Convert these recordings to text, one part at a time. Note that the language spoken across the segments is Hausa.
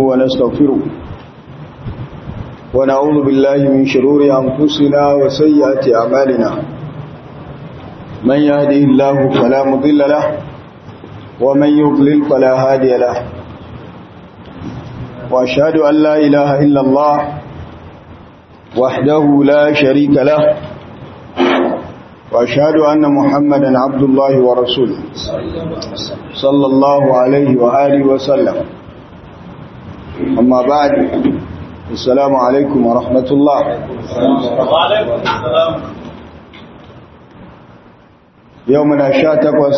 ونستغفره ونعوذ بالله من شرور أنفسنا وسيئات أعمالنا من يهده الله فلا مضل له ومن يضلل فلا هادي له وأشهد أن لا إله إلا الله وحده لا شريك له وأشهد أن محمدا عبد الله ورسوله صلى الله عليه وآله وسلم أما بعد السلام عليكم ورحمة الله وعليكم السلام يومنا شاتقوس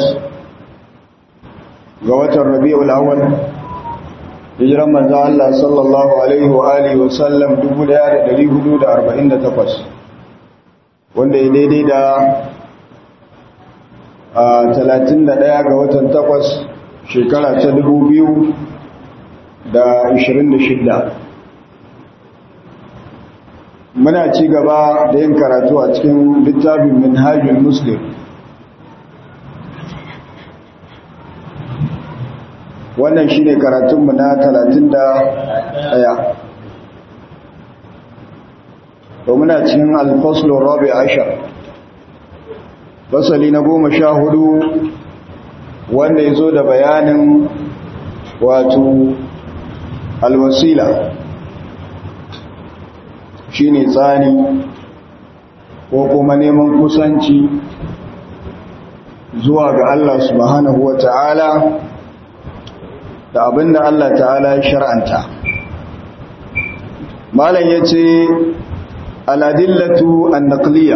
قوة الربيع الأول hijiran manzo Allah sallallahu alaihi wa alihi wa sallam 1448 wanda ya daidai da 31 ga watan 8 shekara ta 2026 muna ci gaba da yin karatu a cikin littafin minhajul muslim wannan shi ne karatunmu na talatin da ɗaya. to muna cikin alfaslun rabi ashar fasali na goma sha hudu wanda ya zo da bayanin wato alwasila shi ne tsani ko kuma neman kusanci zuwa ga Allah subhanahu wa ta'ala da abinda Allah ta'ala ya shar'anta malam yace aladillatu an-naqliya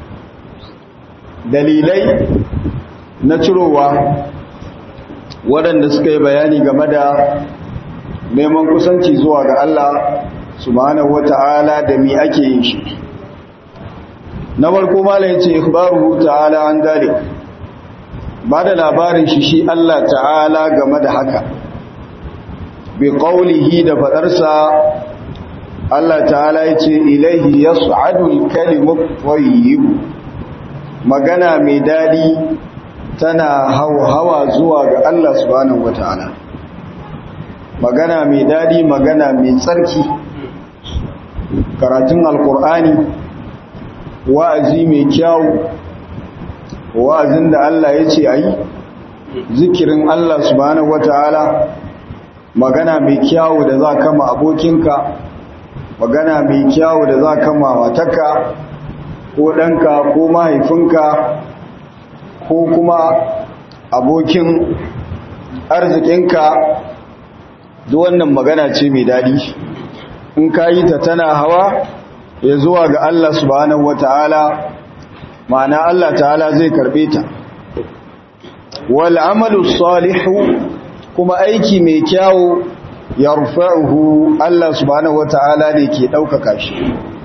dalilai na cirowa waɗanda suka yi bayani game da neman kusanci zuwa ga Allah subhanahu wata'ala da mi ake yin shi na farko malam yace ikhbaruhu ta'ala an dalik ba da labarin shi shi Allah ta'ala game da haka bi qawlihi da fadarsa Allah ta'ala yace ilaihi yas'adu al-kalimu tayyib magana mai dadi tana hawa zuwa ga Allah subhanahu wataala magana mai dadi magana mai tsarki karatun alqur'ani wa'azi mai kyau wa'azin da Allah yace ayi zikirin Allah subhanahu wataala magana mai kyawu da za kama abokinka magana mai kyawu da za kama matarka ko ɗanka ko mahaifinka ko kuma abokin arzikinka duk wannan magana ce mai daɗi in ka yi ta tana hawa ya zuwa ga Allah subhanahu wata'ala ma'ana Allah ta'ala zai karɓe ta wal amalu salihu kuma aiki mai kyawu ya rufa'uhu Allah subhanahu wata'ala ne ke ɗaukaka shi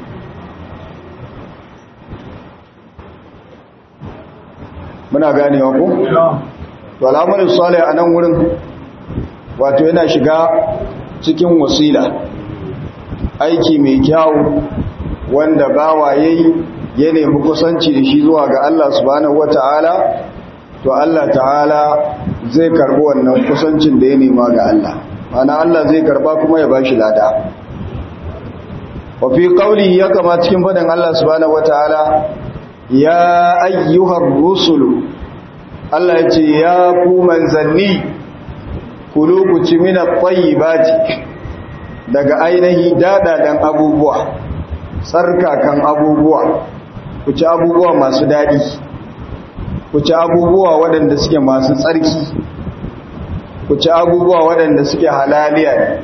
muna ganewa ku? to al'amarin salih a nan wurin wato yana shiga cikin wasila aiki mai kyawu wanda bawa yayi ya nemi kusanci da shi zuwa ga Allah subhanahu wata'ala to Allah ta'ala zai karbi wannan kusancin da ya nema ga Allah mana Allah zai karba kuma ya bashi lada wa fi qawli ya kama cikin fadan Allah subhanahu wataala ya ayyuhar rusulu Allah ya ce ya ku manzanni kulu ku ci min at-tayyibati daga ainihi dadadan abubuwa tsarkakan abubuwa ku ci abubuwa masu dadi ku ci abubuwa waɗanda suke masu tsarki ku ci abubuwa waɗanda suke halaliya ne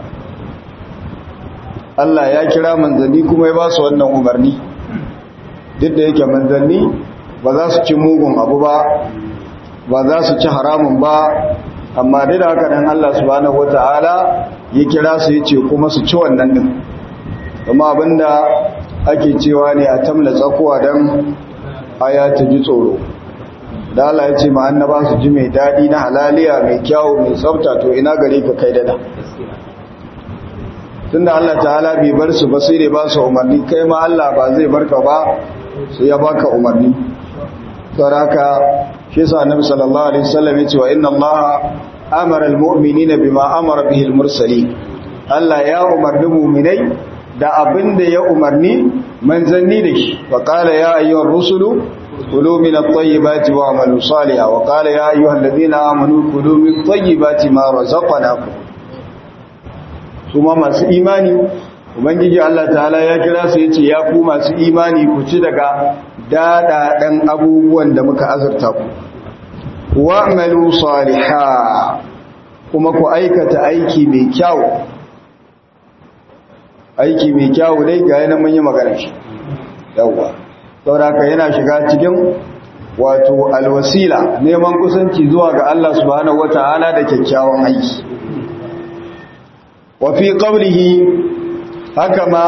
Allah ya kira manzanni kuma ya ba su wannan umarni duk da yake manzanni ba za su ci mugun abu ba ba za su ci haramun ba amma duk da haka nan Allah subhanahu wata'ala ya kira su ya ce kuma su ci wannan din kuma abinda ake cewa ne a tamla tsakuwa don aya ta ji tsoro da Allah ya ce ma annaba su ji mai daɗi na halaliya mai kyawu mai tsafta to ina gare ka kai dada tunda Allah ta'ala bai bar su ba sai dai ba su umarni kai ma Allah ba zai barka ba sai ya baka umarni saraka shi yasa annabi sallallahu alaihi wasallam ya ce wa inna Allah amara almu'minina bima amara bihi almursalin Allah ya umarni mu'minai da abin da ya umarni manzanni da shi wa qala ya ayyuhar rusulu kulu min at-tayyibati wa'malu salihan wa qala ya ayyuhal ladhina amanu kulu min tayyibati ma razaqnakum kuma masu imani ubangiji Allah ta'ala ya kira su yace ya ku masu imani ku ci daga dadadan abubuwan da muka azurta ku wa'malu salihan kuma ku aikata aiki mai kyau aiki mai kyau dai ga yana mun yi magana shi yawa saboda yana shiga cikin wato alwasila neman kusanci zuwa ga Allah subhanahu wataala da kyakkyawan aiki wa fi qawlihi haka ma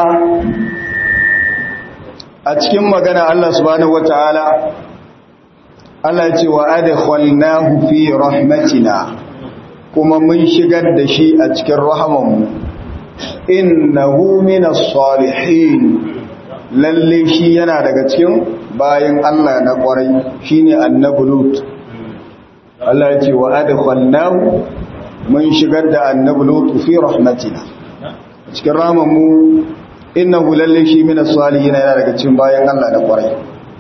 a cikin magana Allah subhanahu wataala Allah ya ce wa adkhalnahu fi rahmatina kuma mun shigar da shi a cikin rahamanmu innahu minas salihin lalle shi yana daga cikin bayan Allah na kwarai shine annabi lut Allah ya ce wa adkhalnahu mun shigar da annabi lut fi rahmatina cikin rahamanmu innahu lalle shi minas salihin yana daga cikin bayan Allah na kwarai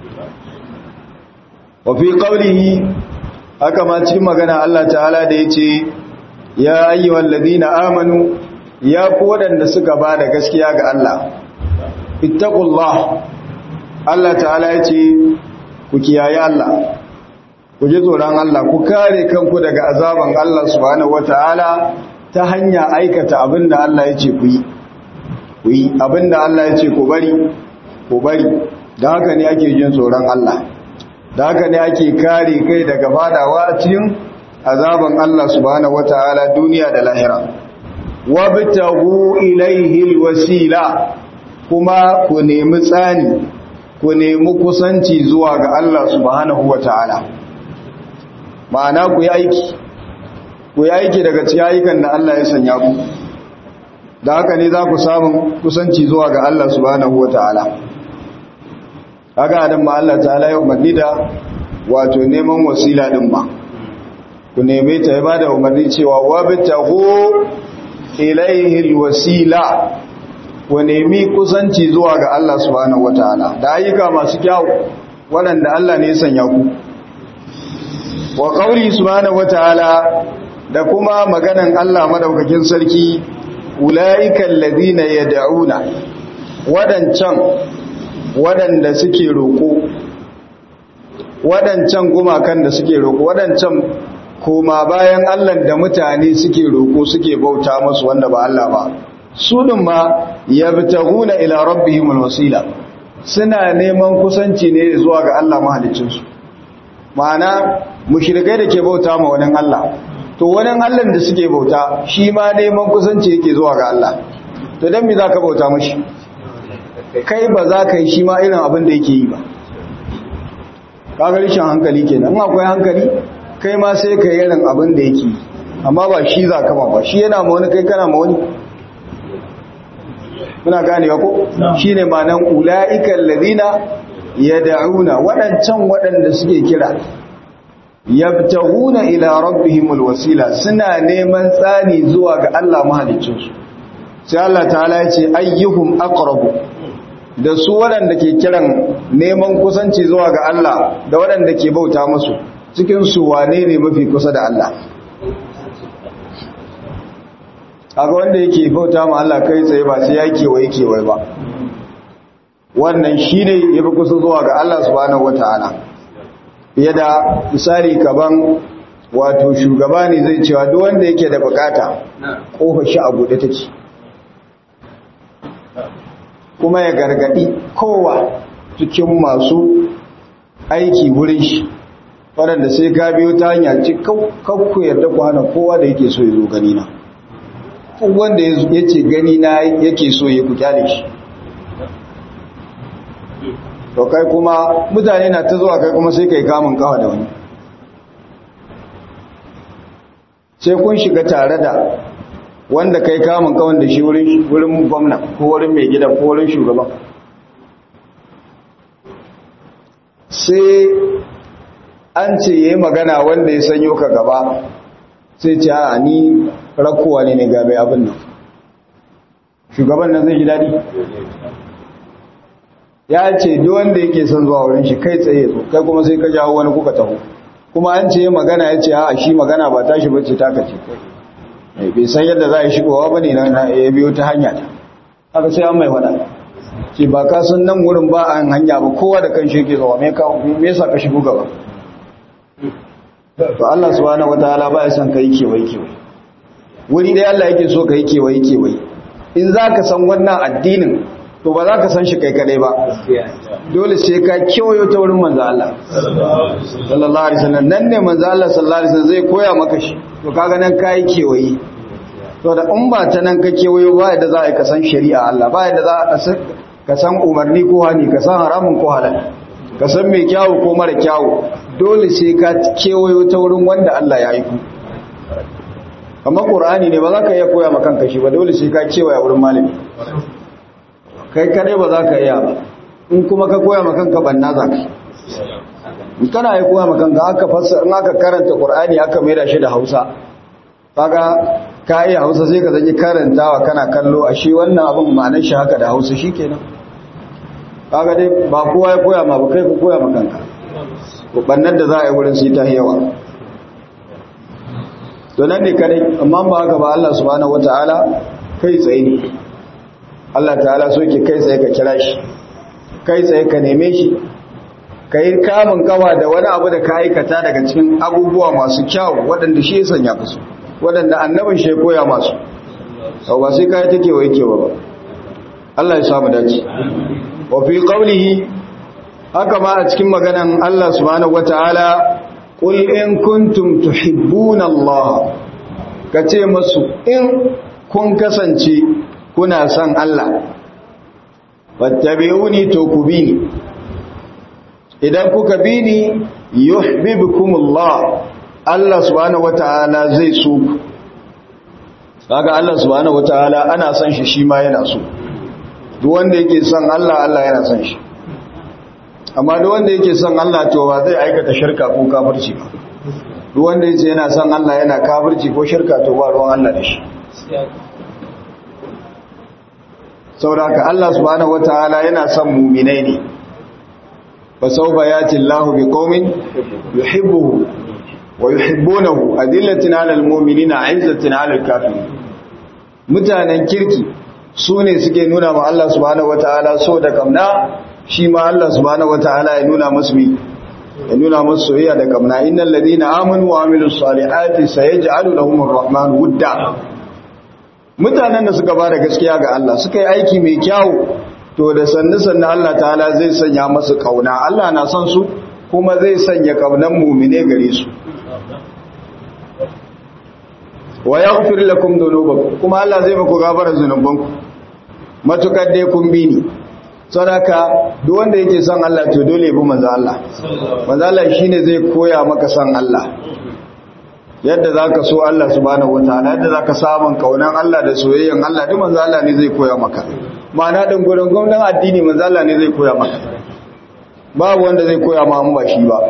wa fi qawlihi haka ma cikin magana Allah ta'ala da yace ya ayyuhal ladina amanu ya ku wadanda suka bada gaskiya ga Allah ittaqullah Allah ta'ala yace ku kiyaye Allah ku ji tsoron Allah ku kare kanku daga azaban Allah subhanahu wataala ta hanya aikata abinda Allah yace ku yi ku yi abinda Allah yace ku bari ku bari da haka ne ake jin tsoron Allah da haka ne ake kare kai daga fadawa a cikin azaban Allah subhanahu wataala duniya da lahira wabtagu ilaihi alwasila kuma ku nemi tsani ku nemi kusanci zuwa ga Allah subhanahu wataala ma'ana ku yi aiki ku yi aiki daga cikin ayyukan da Allah ya sanya ku da haka ne za ku samu kusanci zuwa ga Allah subhanahu wataala kaga adam ma Allah ta'ala ya umarni da wato neman wasila din ba ku neme ta ya bada umarni cewa wabtahu ilaihi alwasila ku nemi kusanci zuwa ga Allah subhanahu wataala da ayyuka masu kyau waɗanda Allah ne ya sanya ku wa qauli subhanahu wataala da kuma maganan Allah madaukakin sarki ulaika alladhina yad'una wadancan waɗanda suke roƙo waɗancan gumakan da suke roƙo waɗancan koma bayan Allah da mutane suke roƙo suke bauta musu wanda ba Allah ba su ɗin ma yabtaguna ila rabbihimul wasila suna neman kusanci ne zuwa ga Allah mahaliccinsu ma'ana mushrikai da ke bauta ma wani Allah to wani Allah da suke bauta shi ma neman kusanci yake zuwa ga Allah to dan me zaka bauta mashi kai ba za ka yi shi ma irin abin da yake yi ba kaga rishin hankali kenan in akwai hankali kai ma sai ka yi irin abin da yake yi amma ba shi za ka ba shi yana ma wani kai kana ma wani muna ganewa ko shine ma'anan ulaiikal ladina yad'una wadancan wadanda suke kira yabtaguna ila rabbihimul wasila suna neman tsani zuwa ga Allah mahaliccinsu sai Allah ta'ala ya ce ayyuhum aqrabu da su waɗanda ke kiran neman kusanci zuwa ga Allah da waɗanda ke bauta musu cikin su wane ne mafi kusa da Allah aga wanda yake bauta ma Allah kai tsaye ba sai ya kewaye kewaye ba wannan shine yafi kusa zuwa ga Allah subhanahu wataala fiye da misali kaban wato shugaba ne zai cewa duk wanda yake da bukata kofar shi a buɗe take kuma ya gargadi kowa cikin masu aiki wurin shi waɗanda sai ka biyo ta hanya ci kakku yarda ku hana kowa da yake so ya zo gani na wanda ya ce gani na yake so ya ku kyale shi to kai kuma mutane na ta zuwa kai kuma sai kai kamun kawa da wani sai kun shiga tare da wanda kai kamun kawan da shi wurin gwamna ko wurin mai gida ko wurin shugaban sai an ce ya yi magana wanda ya sanyo ka gaba sai ce a ni rakowa ne ne gabe abin nan shugaban nan zai ji daɗi ya ce duk wanda yake son zuwa wurin shi kai tsaye zo kai kuma sai ka jawo wani kuka taho kuma an ce magana ya ce a shi magana ba tashi bace taka ce bai san yadda za a yi shigowa ba ne na ya biyo ta hanya ta haka sai an mai faɗa ce ba ka san nan wurin ba a hanya ba kowa da kan shi yake zuwa me yasa ka shigo gaba to Allah subhanahu wataala ba ya san kai kewaye kewaye wuri dai Allah yake so kai kewaye kewaye in zaka san wannan addinin to ba za ka san shi kai kadai ba dole sai ka kewayo ta wurin manzo Allah sallallahu alaihi wasallam nan ne manzo Allah sallallahu alaihi wasallam zai koya maka shi to kaga nan kai kewaye to da in ba ta nan ka kewayo ba yadda za a ka san shari'a Allah ba yadda za ka san umarni ko hani ka san haramun ko halal ka san mai kyawu ko mara kyawu dole sai ka kewayo ta wurin wanda Allah ya yi ku kamar qur'ani ne ba za ka iya koya maka kanka shi ba dole sai ka kewaya wurin malami kai kadai ba za ka iya ba in kuma ka koya maka kanka banna za ka in kana yi koya maka kanka aka fassara in aka karanta qur'ani aka maida shi da Hausa kaga ka iya Hausa sai ka zanyi karantawa kana kallo a shi wannan abin ma'anar shi haka da Hausa shikenan kaga dai ba kowa ya koya ma ba kai ka koya maka kanka bannan da za a yi wurin sai ta yawa to nan ne kadai amma ba haka ba Allah subhanahu wataala kai tsaye ne Allah ta'ala so ke kai tsaye ka kira shi kai tsaye ka neme shi ka yi kamun kawa da wani abu da ka aikata daga cikin abubuwa masu kyau waɗanda shi ya sanya kasu waɗanda annabin shi ya koya masu sau ba sai kayi take wa yake ba Allah ya samu dace wa fi qawlihi haka ma a cikin maganan Allah subhanahu wataala qul in kuntum tuhibbuna Allah kace masu in kun kasance kuna son Allah wattabi'uni to ku bi ni idan kuka bi ni yuhibbukumullah Allah subhanahu wataala zai so ku kaga Allah subhanahu wataala ana son shi shi ma yana so duk wanda yake son Allah Allah yana son shi amma duk wanda yake son Allah to ba zai aikata shirka ko kafirci ba duk wanda yake yana son Allah yana kafirci ko shirka to ba ruwan Allah da shi sauraka Allah subhanahu wataala yana son mu'minai ne fa sawfa yati Allahu biqaumin yuhibbuhu wa yuhibbunahu adillatin 'alal mu'minina 'izzatin 'alal kafirin mutanen kirki sune suke nuna ma Allah subhanahu wataala so da kamna shi ma Allah subhanahu wataala ya nuna musu mi ya nuna musu soyayya da kamna innal ladina amanu wa amilus salihati sayaj'alu lahumur rahmanu wudda mutanen da suka bada gaskiya ga Allah suka yi aiki mai kyau to da sannu sannu Allah ta'ala zai sanya masu kauna Allah na son su kuma zai sanya kaunan mumine gare su wa yaghfir lakum dhunubakum kuma Allah zai muku gafara zunubanku matukar dai kun bi ni sadaka duk wanda yake son Allah to dole ya bi manzo Allah manzo Allah shine zai koya maka son Allah yadda za ka so Allah subhanahu wataala yadda za ka samun kaunan Allah da soyayyen Allah duk manzo Allah ne zai koya maka ma'ana din gurin gwamnan addini manzo Allah ne zai koya maka babu wanda zai koya ma ba shi ba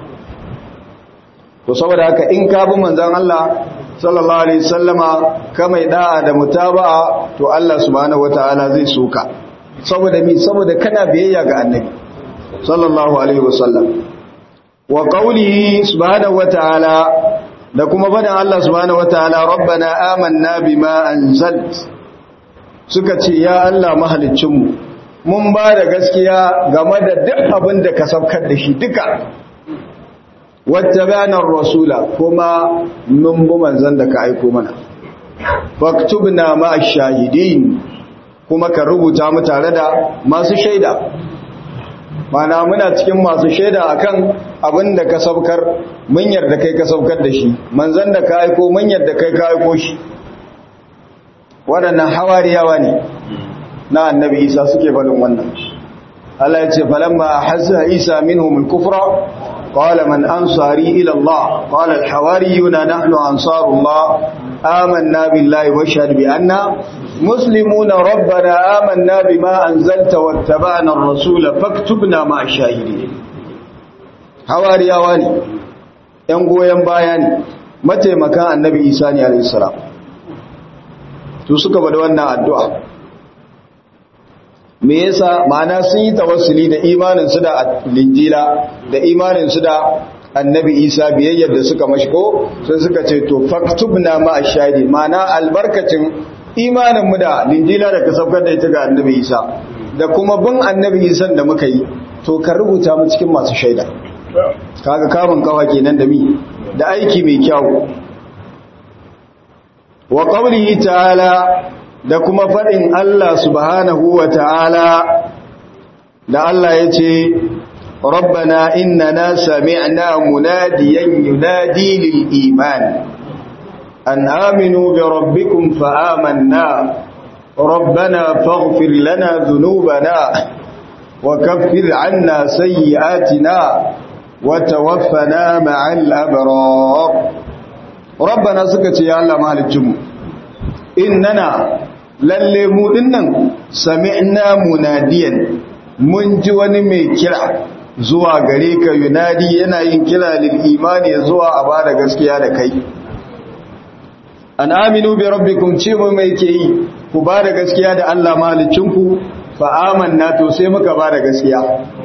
to saboda haka in ka bi manzon Allah sallallahu alaihi wasallama ka mai da'a da mutaba'a to Allah subhanahu wataala zai soka saboda mi saboda kana biyayya ga annabi sallallahu alaihi wasallam wa qawlihi subhanahu wataala da kuma faɗin Allah subhanahu wataala rabbana amanna bima anzalt suka ce ya Allah mahaliccinmu mun ba da gaskiya game da duk abin da ka saukar da shi duka wattabana rasula kuma mun bi manzon da ka aiko mana faktubna ma ash-shahidin kuma ka rubuta mu tare da masu shaida mana muna cikin masu shaida akan abin da ka saukar mun yarda kai ka saukar da shi manzon da ka aiko mun yarda kai ka aiko shi waɗannan hawariyawa ne na annabi isa suke faɗin wannan Allah ya ce falamma ahassa isa minhum al-kufra qala man ansari ila Allah qala al-hawariyuna nahnu ansarullah amanna billahi wa shahid bi anna muslimuna rabbana amanna bima anzalta wattaba'na ar-rasula faktubna ma'a shahidin hawariyawa ne ‘yan goyon baya ne mataimakan annabi isa ne alaihissalam to suka bada wannan addu'a me yasa ma'ana sun yi tawassuli da imanin su da linjila da imanin su da annabi isa biyayyar da suka mashi ko sun suka ce to faktubna ma ashadi ma'ana albarkacin imanin mu da linjila da ka saukar da ita ga annabi isa da kuma bin annabi isa da muka yi to ka rubuta mu cikin masu shaida kaga kamun kawa kenan da mi da aiki mai kyau wa qawlihi ta'ala da kuma fadin Allah subhanahu wa ta'ala da Allah yace rabbana innana sami'na munadiyan yunadi lil iman an aminu bi rabbikum fa amanna ربنا فاغفر لنا ذنوبنا وكفر عنا سيئاتنا وتوفنا مع الأبرار ربنا سكت يا الله مالكم إننا للمو إنن سمعنا مناديا من جوان mai kira zuwa gare ka yunadi yana yin kira lil imani zuwa a bada gaskiya da kai an aminu bi rabbikum ce mu mai ke yi ku bada gaskiya da Allah malicinku fa amanna to sai muka bada gaskiya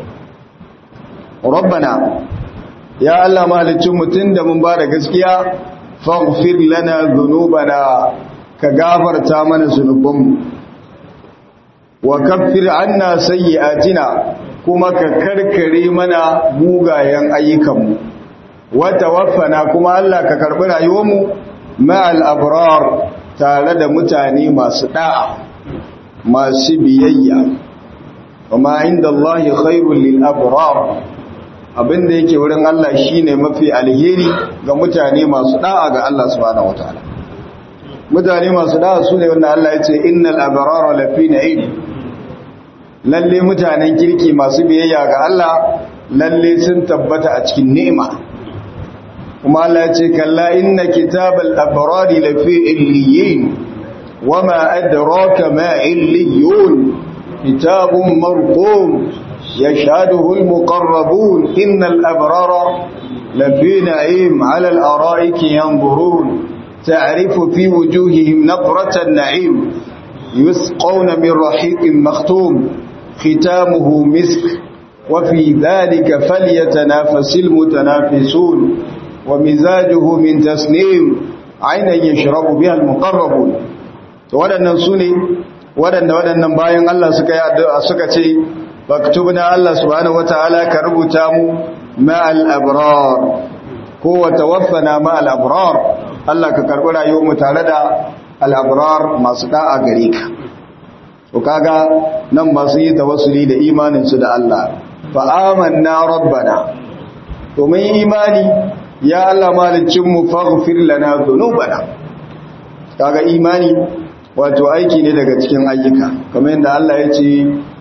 rabbana ya Allah mahalicin mutum da mun ba da gaskiya faghfir lana dhunubana ka gafarta mana zunubanmu wa kaffir anna sayyi'atina kuma ka karkare mana mugayen ayyukanmu wa tawaffana kuma Allah ka karbi rayuwarmu ma'al abrar tare da mutane masu da'a masu biyayya kuma inda Allah khairul lil abrar abinda yake wurin Allah shine mafi alheri ga mutane masu da'a ga Allah subhanahu wataala mutane masu da'a su ne wanda Allah ya ce innal abrara lafi na'im lalle mutanen kirki masu biyayya ga Allah lalle sun tabbata a cikin ni'ima kuma Allah ya ce kalla inna kitabal abrari lafi illiyin wama adraka ma illiyun kitabun marqum يشهده المقربون إن الأبرار لفي نعيم على الأرائك ينظرون تعرف في وجوههم نظرة النعيم يسقون من رحيق مختوم ختامه مسك وفي ذلك فليتنافس المتنافسون ومزاجه من تسنيم عينا يشرب بها المقربون waɗannan su ne waɗanda waɗannan bayan Allah suka ce faktubna Allah subhanahu wataala ka rubuta mu ma'al abrar ko wa tawaffana ma'al abrar Allah ka karbi rayuwar mu tare da al abrar masu da'a gare ka to kaga nan masu yi tawassuli da imanin su da Allah fa amanna rabbana to mun imani ya Allah malicin mu faghfir lana dhunubana kaga imani wato aiki ne daga cikin ayyuka kamar yadda Allah ya ce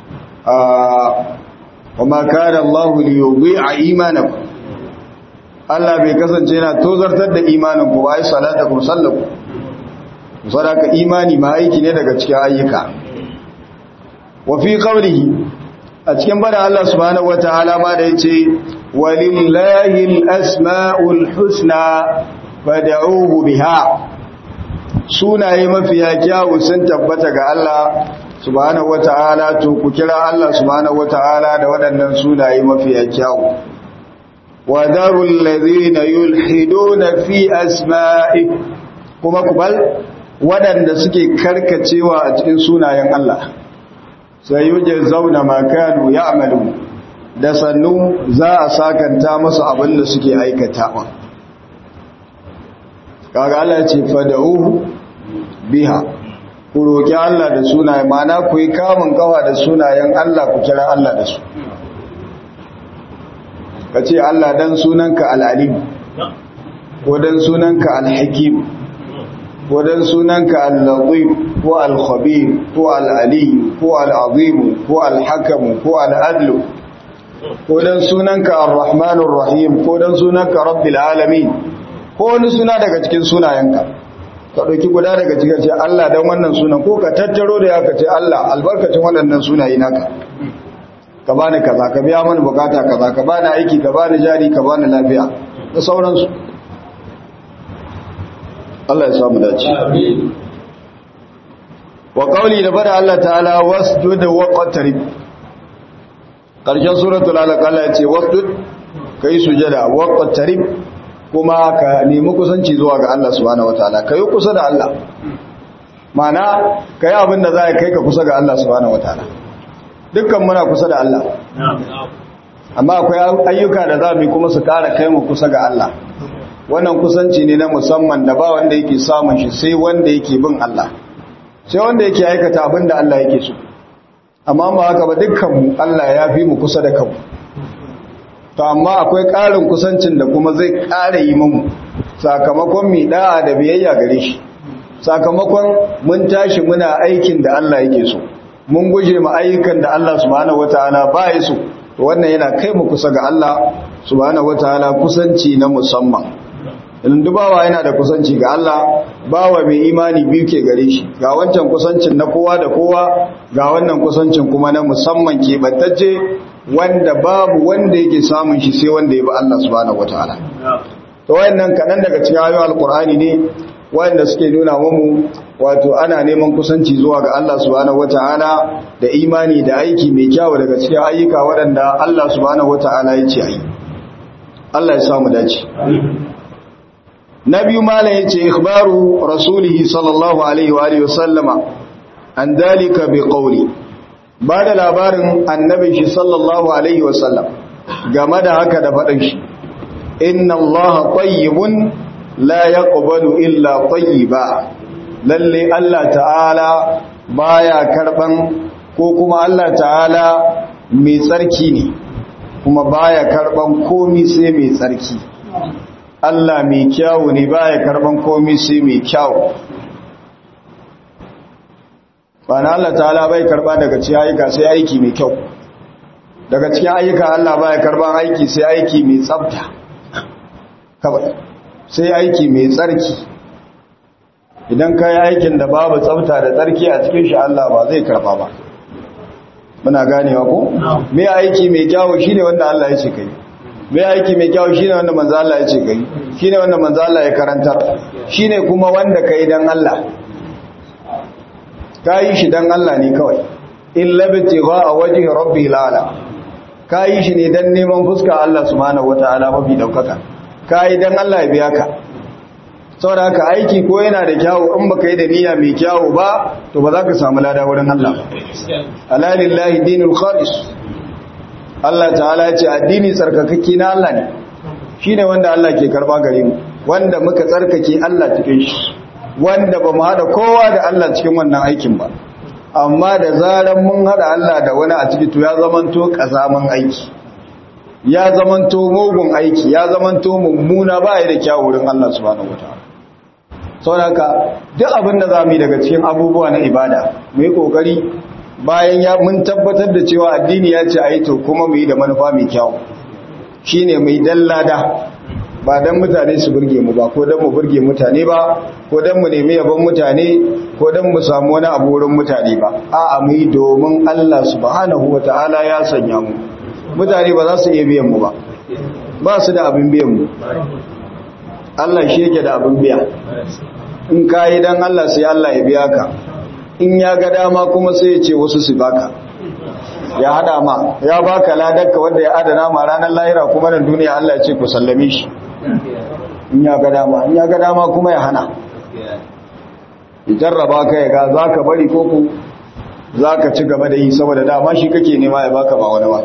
وما كان الله ليضيع ايمانكم Allah bai kasance yana tozartar da imanin ku bai salatakum sallaku sadaka imani ma aiki ne daga cikin ayyuka wa fi qawlihi a cikin bada Allah subhanahu wataala ma da yace walillahi alasmaul husna fad'uhu biha sunaye mafiya kyawu sun tabbata ga Allah subhanahu wata'ala to ku kira Allah subhanahu wata'ala da waɗannan sunaye mafiya kyawu wa darul ladhina yulhiduna fi asma'i kuma kubal waɗanda suke karkacewa a cikin sunayen Allah sai yuje zauna ma kanu ya'malu da sannu za a sakanta musu abin da suke aikatawa kaga Allah ce fada'uhu biha ku roƙi Allah da sunaye mana ku yi kamun kawa da sunayen Allah ku kira Allah da su ka ce Allah dan sunanka al'alim ko dan sunanka al-hakim ko dan sunanka al-latif ko al-khabir ko al-ali ko al-azim ko al-hakam ko al-adl ko dan sunanka ar-rahmanur rahim ko dan sunanka rabbil alamin ko wani suna daga cikin sunayenka ka ɗauki guda daga cikin ce Allah don wannan sunan ko ka tattaro da ya ka ce Allah albarkacin waɗannan sunayi naka ka bani kaza ka biya mani bukata kaza ka bani aiki ka bani jari ka bani lafiya da sauransu Allah ya samu dace wa qawli da bada Allah ta'ala wasjud wa qatarib karshen suratul alaq Allah ya ce wasjud kai sujada wa qatarib kuma ka nemi kusanci zuwa ga Allah subhanahu wataala kai kusa da Allah mana kai abin da za ka kai ka kusa ga Allah subhanahu wataala dukkan muna kusa da Allah amma akwai ayyuka da za mu kuma su kara kai mu kusa ga Allah wannan kusanci ne na musamman da ba wanda yake samun shi sai wanda yake bin Allah sai wanda yake aikata abin da Allah yake so amma ba haka ba dukkan mu Allah ya fi mu kusa da kanmu to amma akwai ƙarin kusancin da kuma zai ƙara yi mu sakamakon mi da'a da biyayya gare shi sakamakon mun tashi muna aikin da Allah yake so mun guje mu ayyukan da Allah subhanahu wataala ba ya so to wannan yana kai mu kusa ga Allah subhanahu wataala kusanci na musamman idan dubawa yana da kusanci ga Allah bawa mai imani biyu ke gare shi ga wancan kusancin na kowa da kowa ga wannan kusancin kuma na musamman ke battacce wanda babu wanda yake samun shi sai wanda ya bi Allah subhanahu wataala to wayannan kadan daga cikin ayoyin alqur'ani ne wanda suke nuna mu wato ana neman kusanci zuwa ga Allah subhanahu wataala da imani da aiki mai kyau daga cikin ayyuka waɗanda Allah subhanahu wataala ya ce ayi Allah ya samu dace na biyu malam yace ikhbaru rasulihi sallallahu alaihi wa alihi wasallama an dalika bi qawli ba da labarin annabin shi sallallahu alaihi wasallam game da haka da faɗin shi inna allaha tayyibun la yaqbalu illa tayyiba lalle Allah ta'ala baya karban ko kuma Allah ta'ala mai tsarki ne kuma baya karban komi sai mai tsarki Allah mai kyawu ne baya karban komi sai mai kyawu bana Allah ta'ala bai karba daga cikin ayyuka sai aiki mai kyau daga cikin ayyuka Allah baya karban aiki sai aiki mai tsafta kawai sai aiki mai tsarki idan ka yi aikin da babu tsafta da tsarki a cikin shi Allah ba zai karba ba muna ganewa ko me aiki mai kyawu shine wanda Allah ya ce kai me aiki mai kyawu shine wanda manzo Allah ya ce kai shine wanda manzo Allah ya karantar shine kuma wanda kai dan Allah ka yi shi don Allah ne kawai in labiti ba a waje rabbi lala ka yi shi ne don neman fuska Allah subhanahu wata'ala mafi daukaka ka yi don Allah ya biya ka saboda haka aiki ko yana da kyawu in baka yi da niyya mai kyawu ba to ba za ka samu lada wurin Allah alalillahi dinul khalis Allah ta'ala ya ce addini tsarkakakki na Allah ne shine wanda Allah ke karba gare mu wanda muka tsarkake Allah cikin shi wanda ba mu haɗa kowa da Allah cikin wannan aikin ba amma da zaran mun haɗa Allah da wani a ciki to ya zamanto ƙazaman aiki ya zamanto mugun aiki ya zamanto mummuna ba ya da kyawu wurin Allah subhanahu wataala saboda duk abin da za mu yi daga cikin abubuwa na ibada mu yi ƙoƙari bayan ya mun tabbatar da cewa addini ya ce a yi to kuma mu yi da manufa mai kyawu shine mai dallada ba don mutane su burge mu ba ko don mu burge mutane ba ko don mu nemi yabon mutane ko don mu samu wani abu wurin mutane ba a'a mu yi domin Allah subhanahu wata'ala ya sanya mu mutane ba za su iya biyan mu ba ba su da abin biyan mu Allah shi yake da abin biya in ka yi don Allah sai Allah ya biya ka in ya ga dama kuma sai ya ce wasu su baka ya hada ma ya baka ladarka wanda ya adana ma ranar lahira kuma nan duniya Allah ya ce ku sallame shi in ya ga dama in ya ga dama kuma ya hana jarraba ka ya ga za ka bari ko ku za ka ci gaba da yi saboda dama shi kake nema ya baka ba wani ba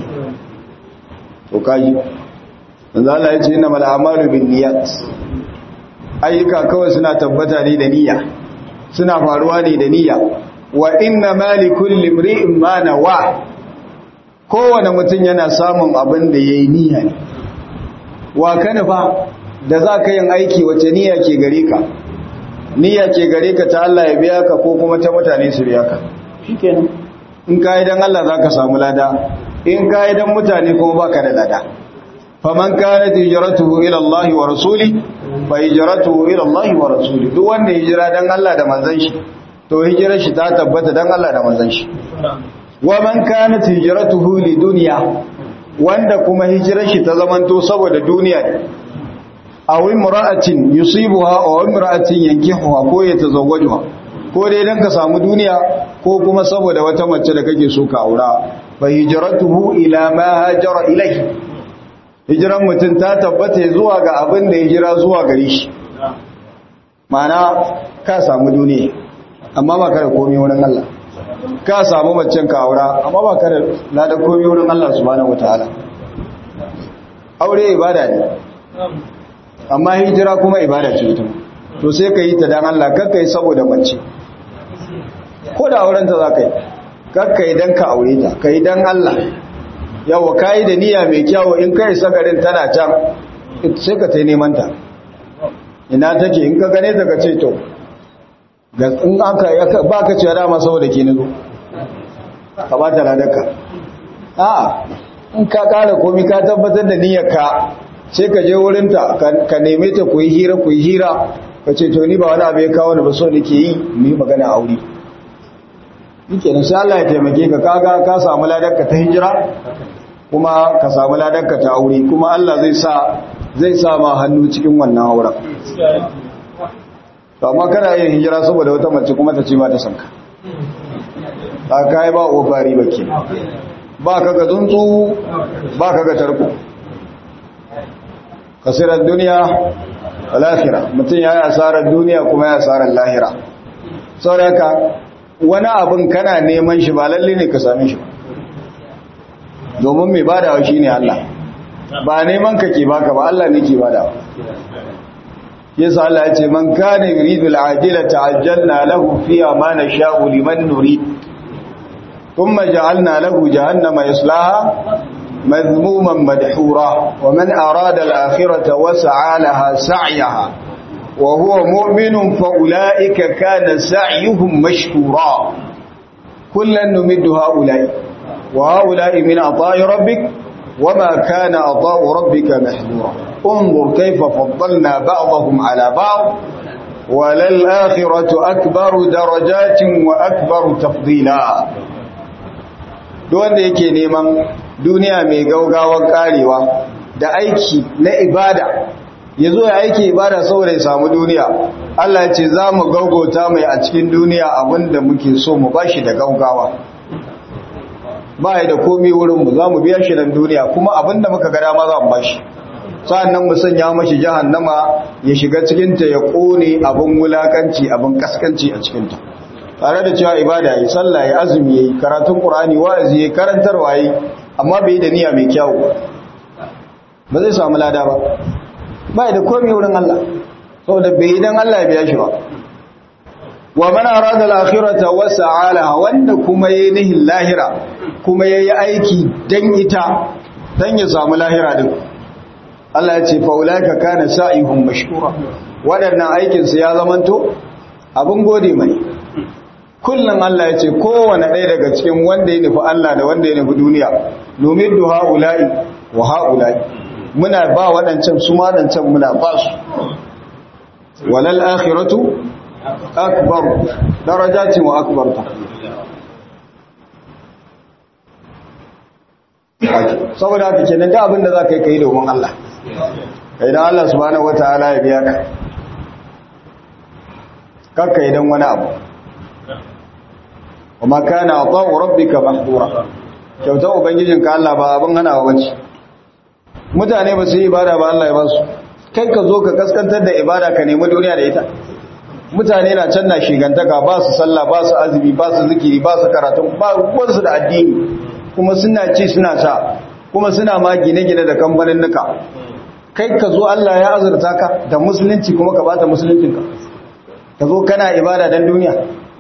to kaji yanzu Allah ya ce ina mala amalu bin niyat ayyuka kawai suna tabbata ne da niyya suna faruwa ne da niyya wa inna mali kulli imri'in ma nawa kowane mutum yana samun abin da yayi niyya ne wa kana fa da zaka yin aiki wace niyya ke gare ka niyya ke gare ka ta Allah ya biya ka ko kuma ta mutane su biya ka shikenan in kai dan Allah zaka samu lada in kai dan mutane kuma baka da lada faman kanat hijratuhu ila Allah wa rasuli fa hijratuhu ila Allah wa rasuli duk wanda hijira dan Allah da manzon shi to hijirar shi ta tabbata dan Allah da manzon shi wa man kanat hijratuhu li dunya wanda kuma hijirar shi ta zamanto saboda duniya ne aw imra'atin yusibuha aw imra'atin yankihuha ko ya tazawwajuha ko dai dan ka samu duniya ko kuma saboda wata mace da kake so ka aura fa hijratuhu ila ma hajara ilayhi hijiran mutum ta tabbata zuwa ga abin da ya jira zuwa gare shi mana ka samu duniya amma ba ka da komai wurin Allah ka samu macen ka aura amma ba ka da lada komai wurin Allah subhanahu wataala aure ibada ne amma hijira kuma ibada ce ita to sai ka yi ta dan Allah kakka yi saboda mace ko da auren ta za ka yi kakka yi dan ka aure ta ka yi dan Allah yawa ka yi da niyya mai kyawo in kai sagarin tana can sai ka ta neman ta ina take in ka gane ta ka ce to in aka ba ka cewa dama saboda ke nazo ka ba ta ladarka a in ka kara komi ka tabbatar da niyyarka sai ka je wurinta ka neme ta ku yi hira ku yi hira ka ce to ni ba wani abu ya kawo ni ba so nake yi mu yi magana aure yake nan sai Allah ya taimake ka kaga ka samu ladarka ta hijira kuma ka samu ladarka ta aure kuma Allah zai sa zai sa ma hannu cikin wannan auren to amma kana yin hijira saboda wata mace kuma ta ce ba ta san ka ba kai ba obari ba ke ba ka ga tsuntsu ba ka ga tarko kasirar duniya lahira mutum ya yi asarar duniya kuma ya asarar lahira sauraka wani abin kana neman shi ba lalle ne ka same shi domin mai badawa shi ne Allah ba neman ka ke baka ba Allah ne ke badawa yasa Allah ya ce man kana yuridu al-ajila ta'ajjalna lahu fiha ma nasha'u liman nurid thumma ja'alna lahu jahannama yaslaha مذموما مدحورا ومن أراد الآخرة وسعى لها سعيها وهو مؤمن فأولئك كان سعيهم مشكورا كلا نمد هؤلاء وهؤلاء من عطاء ربك وما كان عطاء ربك محذورا انظر كيف فضلنا بعضهم على بعض وللآخرة أكبر درجات وأكبر تفضيلا دون ذلك نيمان duniya mai gaugawar karewa da aiki na ibada ya zo ya aiki ibada saboda ya samu duniya Allah ce za mu gaugauta mai a cikin duniya abinda muke so mu ba shi da gaugawa ba ya da komi wurinmu za mu biya shi nan duniya kuma abinda muka gada ma za mu ba shi sa'annan mu sanya mashi jahannama ya shiga cikinta ya ƙone abin wulakanci abin kaskanci a cikinta tare da cewa ibada yi sallah ya azumi ya yi karatun ƙur'ani wa'azi ya karantarwa yi amma bai da niyya mai kyau ba zai samu lada ba ba da komai wurin Allah saboda bai idan Allah ya biya shi ba wa man arada al-akhirata wa sa'alaha wanda kuma yayi nihin lahira kuma yayi aiki dan ita dan ya samu lahira din Allah ya ce fa ulaika kana sa'ihum mashkura wadannan aikin su ya zamanto abin gode mai kullum Allah ya ce kowane ɗaya daga cikin wanda ya nufi Allah da wanda ya nufi duniya numiddu ha'ula'i wa ha'ula'i muna ba waɗancan su maɗancan muna ba su walal akhiratu akbar darajatin wa akbar ta saboda haka kenan da abin da za ka yi ka yi domin Allah idan Allah subhanahu wataala ya biya ka kakka idan wani abu kuma kana ata'u rabbika mahdura kyautar ubangijinka Allah ba abin hanawa bace mutane ba su yi ibada ba Allah ya ba su kai ka zo ka kaskantar da ibada ka nemi duniya da ita mutane na can na shigantaka ba su sallah ba su azumi ba su zikiri ba su karatun ba ruwansu da addini kuma suna ci suna sha kuma suna ma gine-gine da kamfanin nuka kai ka zo Allah ya azurta ka da musulunci kuma ka bata musuluncinka ka zo kana ibada don duniya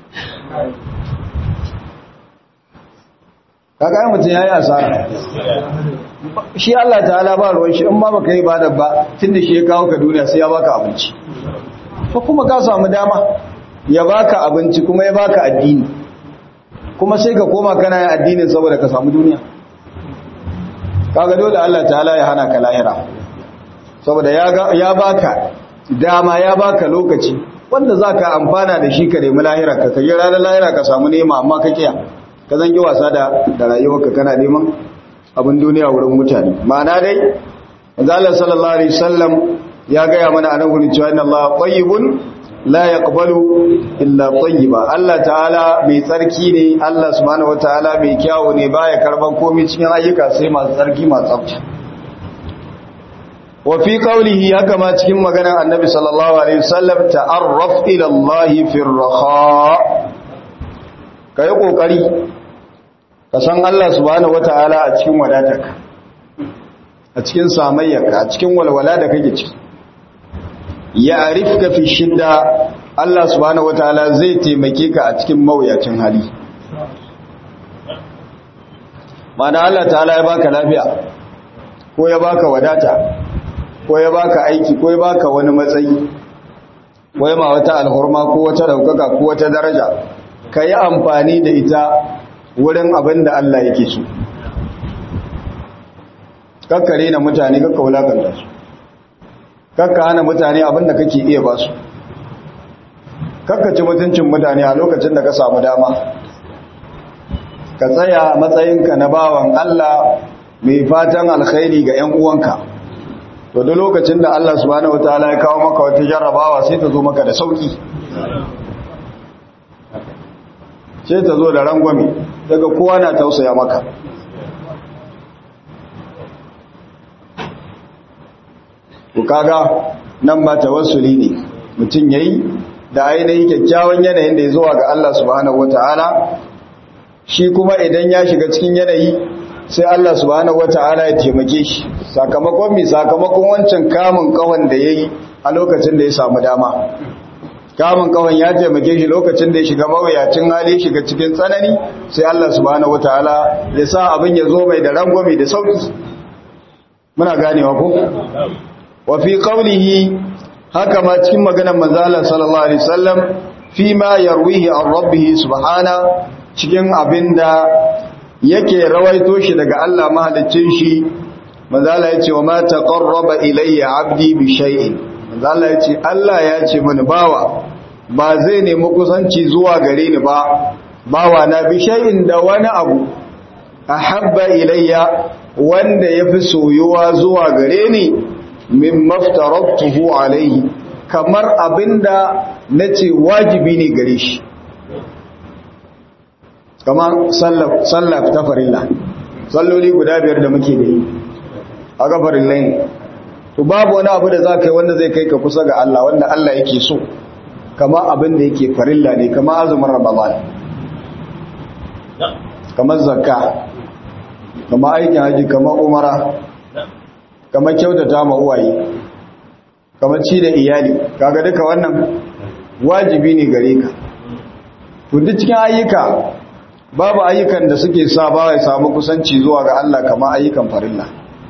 kaga mutum yayi asara shi Allah ta'ala ba ruwan shi in ma baka yi ibada ba tunda shi ya kawo ka duniya sai ya baka abinci to kuma ka samu dama ya baka abinci kuma ya baka addini kuma sai ka koma kana yin addinin saboda ka samu duniya kaga dole Allah ta'ala ya hana ka lahira saboda ya ya baka dama ya baka lokaci wanda zaka amfana da shi ka nemi lahira ka kai ranar lahira ka samu nema amma ka kiya ka zangi wasa da da rayuwarka kana neman abin duniya wurin mutane ma'ana dai Allah sallallahu alaihi wasallam ya gaya mana anan gurin cewa inna Allah tayyibun la yaqbalu illa tayyiba Allah ta'ala mai tsarki ne Allah subhanahu wataala mai kyawu ne baya karban komai cikin ayyuka sai masu tsarki masu tsafta wa fi qawlihi haka ma cikin maganar annabi sallallahu alaihi wasallam ta'arraf ila Allah fi ar-raha kai kokari ka san Allah subhanahu wataala a cikin wadatarka a cikin samayyarka a cikin walwala da kake ciki ya arifka fi shidda Allah subhanahu wataala zai taimake ka a cikin mawuyacin hali mana Allah ta'ala ya baka lafiya ko ya baka wadata ko ya baka aiki ko ya baka wani matsayi ko ya ma wata alhurma ko wata daukaka ko wata daraja ka yi amfani da ita wurin abin da Allah yake so kakkare na mutane kakka wulakanta su kakka hana mutane abinda kake iya ba su kakka ci mutuncin mutane a lokacin da ka samu dama ka tsaya matsayinka na bawan Allah mai fatan alkhairi ga 'yan uwanka to duk lokacin da Allah subhanahu wataala ya kawo maka wata jarrabawa sai ta zo maka da sauki sai ta zo da rangwame daga kowa na tausaya maka ku kaga nan ba tawassuli ne mutum yayi da ainihin kyakkyawan yanayin da ya zuwa ga Allah subhanahu wataala shi kuma idan ya shiga cikin yanayi sai Allah subhanahu wataala ya taimake shi sakamakon mi sakamakon wancan kamun kawan da yayi a lokacin da ya samu dama kamun kawan ya taimake shi lokacin da ya shiga mawuyacin hali shiga cikin tsanani sai Allah subhanahu wataala ya sa abin ya zo mai da rangwame da sauki muna ganewa ko wa fi qawlihi haka ma cikin maganar manzo Allah sallallahu alaihi wasallam fi ma yarwihi an rabbih subhana cikin abinda yake rawaito shi daga Allah mahaliccin shi manzo Allah yace wa ma taqarraba ilayya abdi bi shay'in manzo Allah yace Allah ya ce mini bawa ba zai nemi kusanci zuwa gare ni ba bawa na bi shay'in da wani abu ahabba ilayya wanda yafi soyuwa zuwa gare ni min maftaratuhu alaihi kamar abinda nace wajibi ne gare shi kamar sallah ta farilla salloli guda biyar da muke da yi a ga farillai ne to babu wani abu da za ka yi wanda zai kai ka kusa ga Allah wanda Allah yake so kamar abin da yake farilla ne kamar azumin ramadan kamar zakka kamar aikin haji kamar umara kamar kyautata ma uwaye kamar ci da iyali kaga duka wannan wajibi ne gare ka to duk cikin ayyuka babu ayyukan da suke sa ba ya samu kusanci zuwa ga Allah kamar ayyukan farilla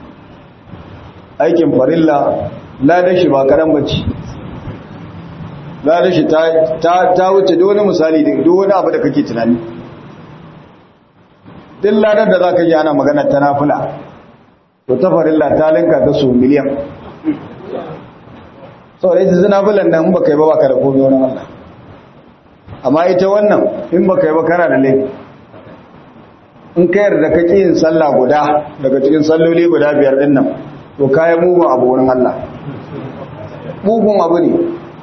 aikin farilla ladan shi ba karan bace ladan shi ta ta wuce duk wani misali da duk wani abu da kake tunani duk ladan da zaka yi ana magana ta nafila to ta farilla ta linka ta su miliyan sau da ita zina filan nan ba kai ba baka da komai wani Allah amma ita wannan in ba kai ba kana da laifi in ka yarda ka ƙi yin sallah guda daga cikin salloli guda biyar ɗin nan to kayan mugun abu wurin Allah mugun abu ne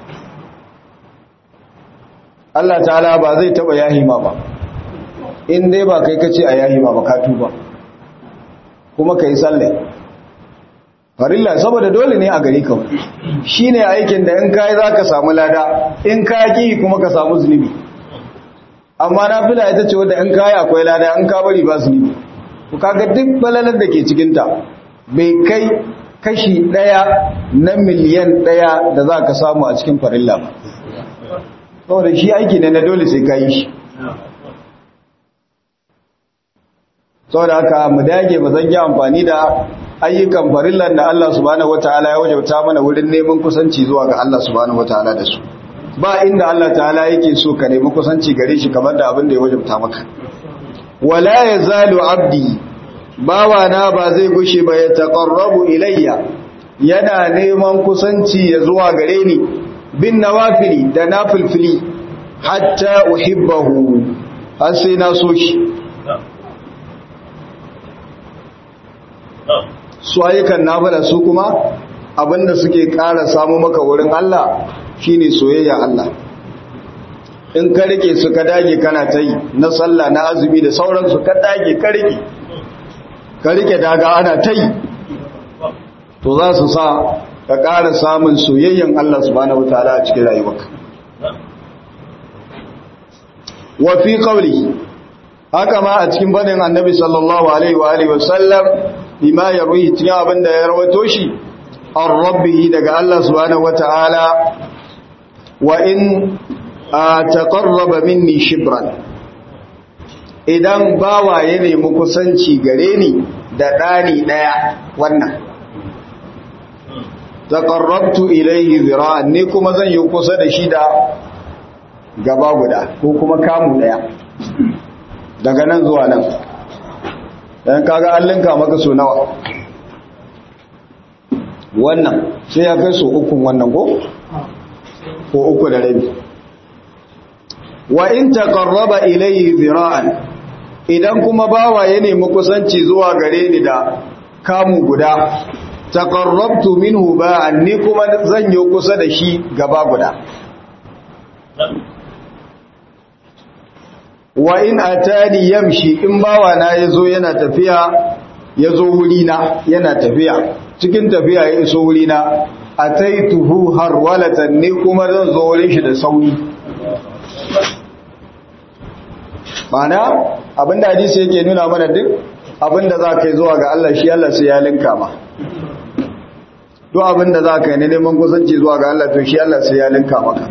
Allah ta'ala ba zai taɓa yahima ba in dai ba kai kace a yahima ba ka tuba kuma ka yi sallai farilla saboda dole ne a gari ka shi ne aikin da in kayi za ka samu lada in ka ƙi kuma ka samu zunubi amma na fila ita ce wadda in kayi akwai lada in ka bari ba zunubi ku kaga duk balalar da ke cikinta bai kai kashi ɗaya na miliyan ɗaya da za ka samu a cikin farilla ba saboda shi aiki ne na dole sai ka yi shi saboda haka mu dage ba zan yi amfani da ayyukan farillan da Allah subhanahu wataala ya wajauta mana wurin neman kusanci zuwa ga Allah subhanahu wataala da su ba inda Allah ta'ala yake so ka nemi kusanci gare shi kamar da abin da ya wajauta maka wala yazalu abdi bawa na ba zai gushe ba ya taqarrabu ilayya yana neman kusanci ya zuwa gare ni bin nawafili da nafilfili hatta uhibbahu har sai na so shi su ayyukan nafila su kuma abinda suke ƙara samu maka wurin Allah shine soyayya Allah in ka rike su ka dage kana ta yi na sallah na azumi da sauransu ka dage ka rike ka rike daga ana ta yi to za su sa ka ƙara samun soyayyan Allah subhanahu wataala a cikin rayuwarka wa fi qawli haka ma a cikin banin annabi sallallahu alaihi wa alihi wasallam bima yarwi cikin abin da ya rawato shi an rabbihi daga Allah subhanahu wataala wa in taqarraba minni shibran idan bawa ya nemi kusanci gare ni da ɗani ɗaya wannan taqarrabtu ilayhi zira'an ne kuma zan yi kusa da shi da gaba guda ko kuma kamu ɗaya daga nan zuwa nan dan kaga an linka maka so nawa wannan sai ya kai so ukun wannan ko ko uku da rabi wa in taqarraba ilayhi zira'an idan kuma bawa ya nemi kusanci zuwa gare ni da kamu guda taqarrabtu minhu ba'an ni kuma zan yi kusa da shi gaba guda wa in atani yamshi in bawa na yazo yana tafiya yazo wuri na yana tafiya cikin tafiya ya iso wuri na ataituhu harwalatan ni kuma zan zo wurin shi da sauri mana abinda hadisi yake nuna mana duk abinda za ka yi zuwa ga Allah shi Allah sai ya linka ma duk abinda za ka yi ne neman kusanci zuwa ga Allah to shi Allah sai ya linka maka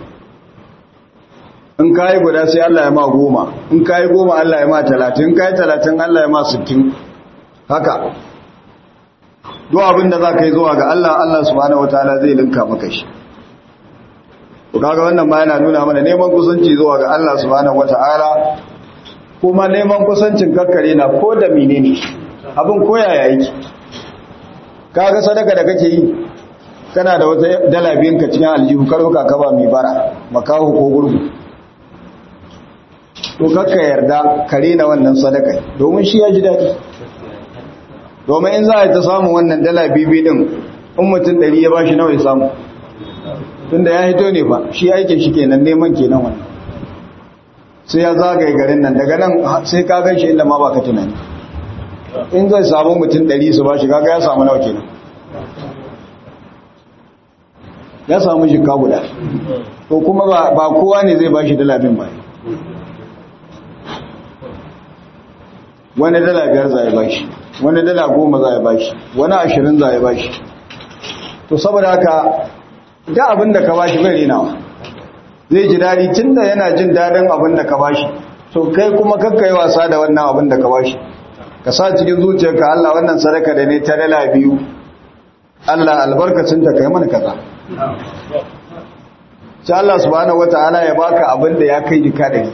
in ka yi guda sai Allah ya ma goma in ka yi goma Allah ya ma talatin in ka yi talatin Allah ya ma sittin haka duk abinda za ka yi zuwa ga Allah Allah subhanahu wataala zai linka maka shi kaga wannan ma yana nuna mana neman kusanci zuwa ga Allah subhanahu wata'ala kuma neman kusancin kakkare na ko da menene abin koyaya yake kaga sadaka da kake yi kana da wata dala biyan ka cikin aljihu karbuka ka ba mai bara makahu ko gurgu to kakka yarda kare na wannan sadaka domin shi ya ji daɗi domin in za a ta samu wannan dala bibi din in mutum ɗari ya ba shi nawa ya samu tunda ya hito ne ba shi aikin shi kenan neman kenan wannan sai ya zagaye garin nan daga nan sai ka gan shi inda ma baka tunani in zai samu mutum ɗari su ba shi kaga ya samu nawa kenan ya samu shi guda to kuma ba kowa ne zai ba shi dala bin ba wani dala biyar za ya ba shi wani dala goma za ya ba shi wani ashirin za ya ba shi to saboda haka da abin da ka bashi bai rinawa zai ji daɗi tun da yana jin daɗin abin da ka bashi to kai kuma kakka yi wasa da wannan abin da ka bashi ka sa cikin zuciyarka Allah wannan sadaka da ne ta dala biyu Allah albarkacin ta kai mana kaza sai Allah subhanahu wata'ala ya baka abin da ya kai dika da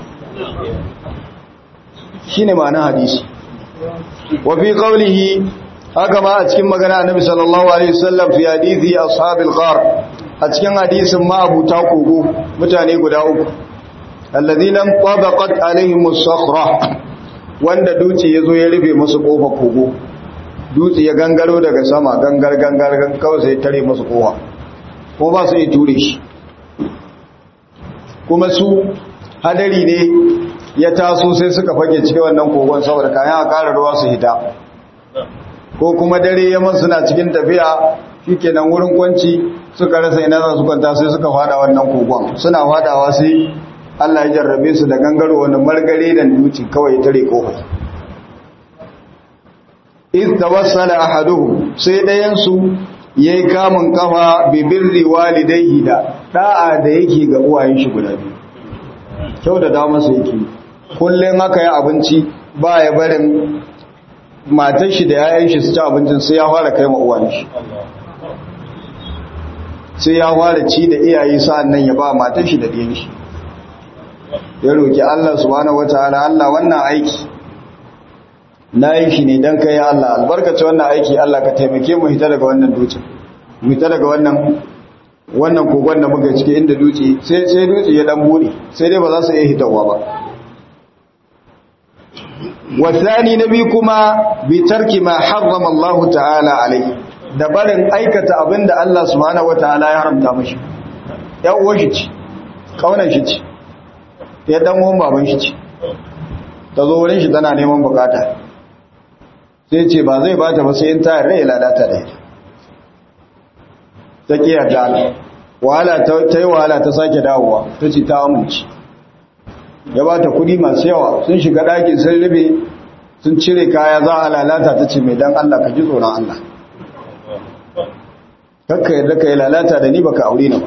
shine ma'anar hadisi wa fi qawlihi haka ma a cikin magana annabi sallallahu alaihi wasallam fi hadisi ashabil ghar a cikin hadisin ma abuta kogo mutane guda uku alladhina tabaqat alaihim as-sakhra wanda duci yazo ya rufe musu kofa kogo duci ya gangaro daga sama gangar gangar kawai sai tare musu kowa ko ba su yi ture shi kuma su hadari ne ya taso sai suka fage cikin wannan kogon saboda kayan a ƙara ruwa su hita ko kuma dare yamma suna cikin tafiya shikenan wurin kwanci suka rasa ina za su kwanta sai suka fada wannan kogon suna fadawa sai Allah ya jarrabe su da gangaro wani margare da duci kawai tare kofar iz tawassala ahaduhum sai dayan su yayi kamun kafa bi birri walidayhi da da'a da yake ga uwayen shi guda biyu kyau da dama su yake kullun haka ya abinci ba ya barin matar shi da yayan shi su ci abincin sai ya fara kai ma uwan shi sai ya fara ci da iyaye sa'an nan ya ba matar shi da ɗiyan shi ya roki Allah subhanahu wataala Allah wannan aiki na yi shi ne don kai Allah albarkaci wannan aiki Allah ka taimake mu hita daga wannan dutse mu hita daga wannan wannan kogon da muka cike inda dutse sai sai dutse ya dan bude sai dai ba za su iya hitawa ba wasani nabi kuma bi tarki ma harrama Allah ta'ala alai da barin aikata abinda Allah subhanahu wataala ya haramta mashi ya uwar shi ce kaunar shi ce ya dan uwan baban shi ce ta zo wurin shi tana neman bukata sai ce ba zai bata ba sai in ta yarda ya lalata da ita ta ki yarda wahala ta yi wahala ta sake dawowa ta ce ta amince ya bata kudi masu yawa sun shiga ɗakin sun rube sun cire kaya za a lalata ta ce mai dan Allah ka ji tsoron Allah kakka yadda ka yi lalata da ni baka aure na ba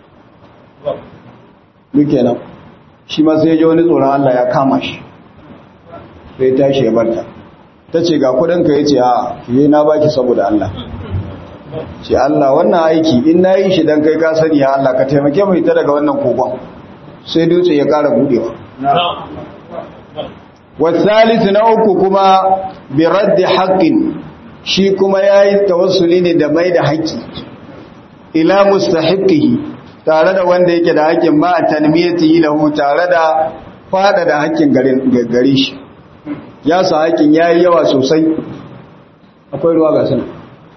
duk kenan shi ma sai ya ji wani tsoron Allah ya kama shi sai tashi ya barta ta ce ga kudinka ya ce a fiye na baki saboda Allah ce Allah wannan aiki in na yi shi don kai ka sani ya Allah ka taimake mai ta daga wannan kogon sai dutse ya kara budewa wasalisu na uku kuma bi raddi haqqin shi kuma yayi tawassuli ne da mai da haƙƙi ila mustahiqihi tare da wanda yake da haƙƙin ba tanmiyatihi lahu tare da fada da haƙƙin gare shi ya sa haƙƙin yayi yawa sosai akwai ruwa ga sana